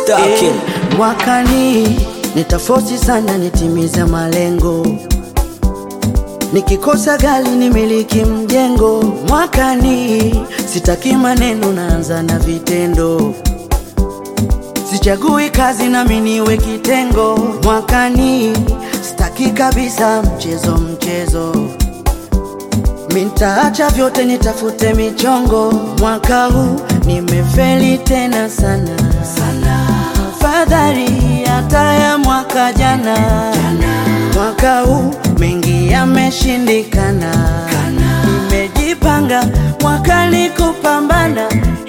Stacking. Eh, mwakani nitafosi sana nitimize malengo nikikosa gari nimiliki mjengo mwakani sitaki maneno naanza na vitendo sichagui kazi nami niwe kitengo mwakani sitaki kabisa mchezo mchezo Mintaacha vyote nitafute michongo mwaka huu nimefeli tena sana sana, afadhali hata ya mwaka jana, mwaka huu mengi yameshindikana, nimejipanga mwakani kupambana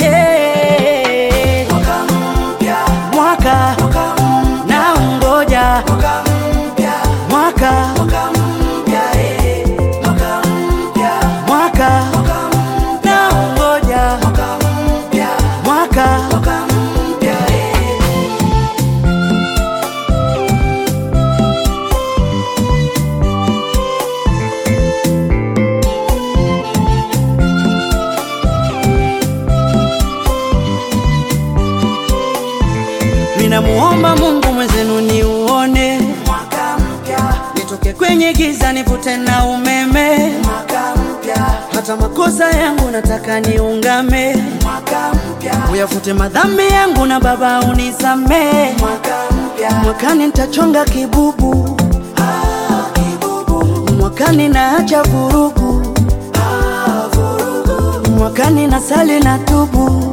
hey. mwaka na ungoja mwaka mwaka na ungoja mwaka Ninamuomba Mungu mwezenu niuone mwaka mpya, nitoke kwenye giza nivute na umeme mwaka mpya, hata makosa yangu nataka niungame mwaka mpya, uyafute madhambi yangu na Baba unisamee mwaka mpya, mwakani nitachonga kibubu ah, kibubu, mwakani naacha vurugu ah, vurugu, mwakani nasali na tubu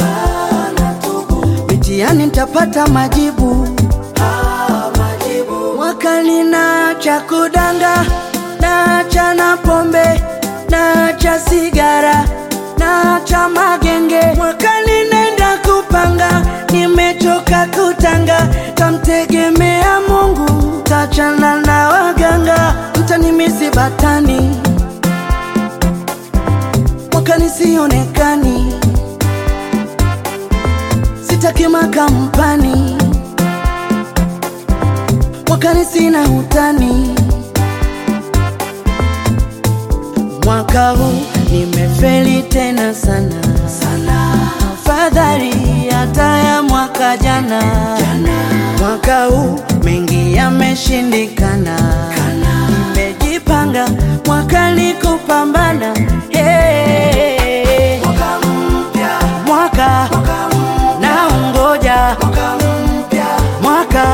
mitihani nitapata majibu. Ah, majibu. Mwakani naacha kudanga, naacha na pombe, naacha sigara, naacha magenge. Mwakani nenda kupanga, nimechoka kutanga, tamtegemea Mungu, tachana na waganga, mtanimisi batani, mwakani sionekani sitaki makampani mwakani sina hutani mwaka huu nimefeli tena sana sana afadhali hata ya mwaka jana, mwaka huu mengi yameshindikana nimejipanga mwakani kupambana hey. mwaka na ungoja mwaka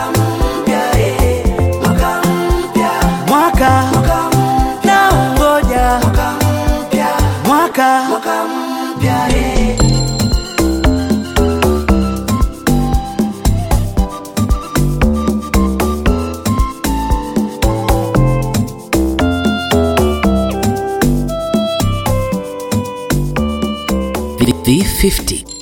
mwaka na ungoja mwaka V50